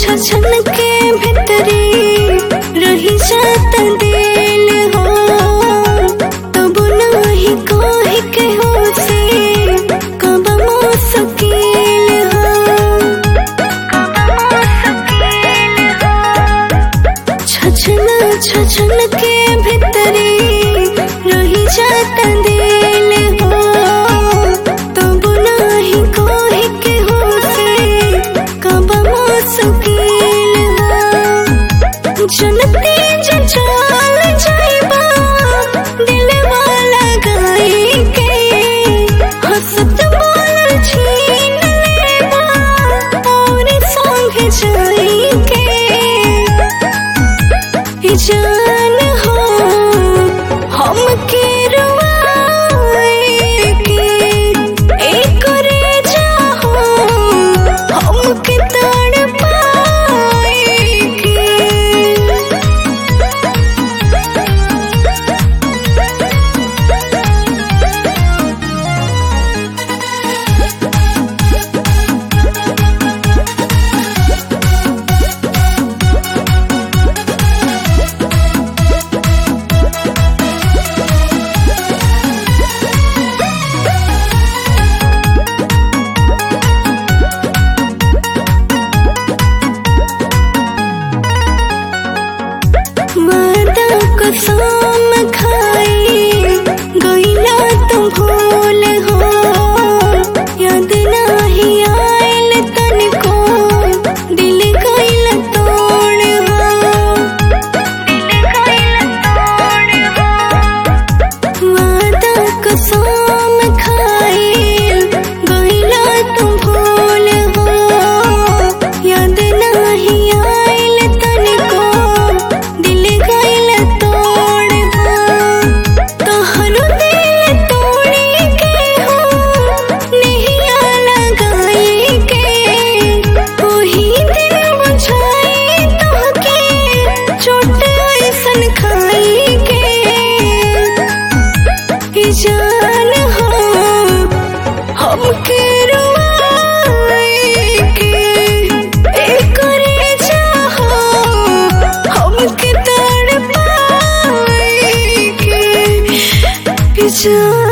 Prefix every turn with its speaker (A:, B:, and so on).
A: छछन के भीतरी रही जात दिल हो तब नाही कहे के हो से कब मुश्किल हो छछन छछन के भीतरी रही जात दिल हो तब नाही कहे के हो से कब मुश्किल हो जनते जचाल जाइबा दिलवा लगाई के हंसत बोल छीन लेबा और संग जाई के जान हो हम के रुआए के एक रे जाहो हम के तड़ पाए के मादा कसम खाई गईला तुम भूल हो याद नाही आयल तनिको दिल गईल तोड़ हो दिल गईल तोड़ हो मादा कसम खाई गईला तुम भूल हो याद नाही आयल तनिको दिल गईल तोड़ हो तोहरो दिल तोड़ी के हो नहिया लगाई के ओही दिल बुझाई तोहके चोट ऐसन खाई के ई जान हो हमके रुआए के एक रे चाहो हमके तड़ पाए के ई जान